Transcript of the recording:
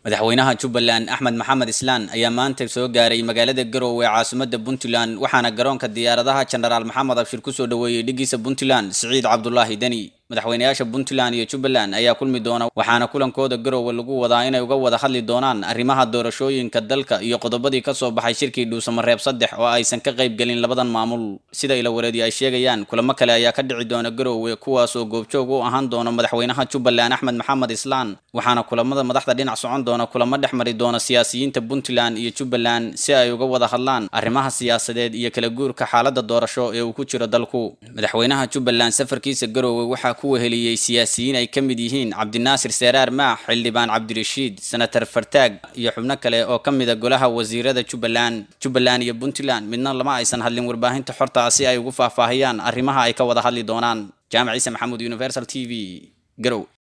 madaxweynaha jubbaland axmed maxamed islaan ayaa maanta soo gaaray magaalada garowe ee caasimada puntland waxaana garoonka diyaaradaha jenaraal maxamed abshir kusoo dhaweeyey dhigiisa puntland siciid cabdulaahi deni madaxweynayaasha puntland iyo jubbaland ayaa kulmi doona waxaana kulankooda garowe lagu wadaa inay uga wada hadli doonaan arrimaha doorashooyinka dalka iyo qodobadii kasoo baxay shirkii dhuusamareeb saddex oo aysan ka qayb gelin labadan maamul sida ilawareedi ay sheegayaan kulamo kale ayaa ka dhici doona garowe kuwaas oo goobjoog u ahaan doona madaxweynaha jubbaland axmed maxamed islaan waxaana kulamada madaxda dhinac socon doona kulamo dhex mari doona siyaasiyiinta puntland iyo jubbaland si ay uga wada hadlaan arrimaha siyaasadeed iyo kala guurka xaalada doorasho ee uu ku jiro dalku madaxweynaha jubbaland safarkiisa garowe waxaa ku weheliyey siyaasiyiin ay ka mid yihiin cabdinaasir seeraar maax xildhibaan cabdirashiid senator fartaag iyo xubno kale oo ka mida golaha wasiirada jubbaland jubbaland iyo puntland midna lama aysan hadlin warbaahinta xorta si ay ugu faahfaahiyaan arrimaha ay ka wada hadli doonaan jaamac ciise maxamuud universal t v garow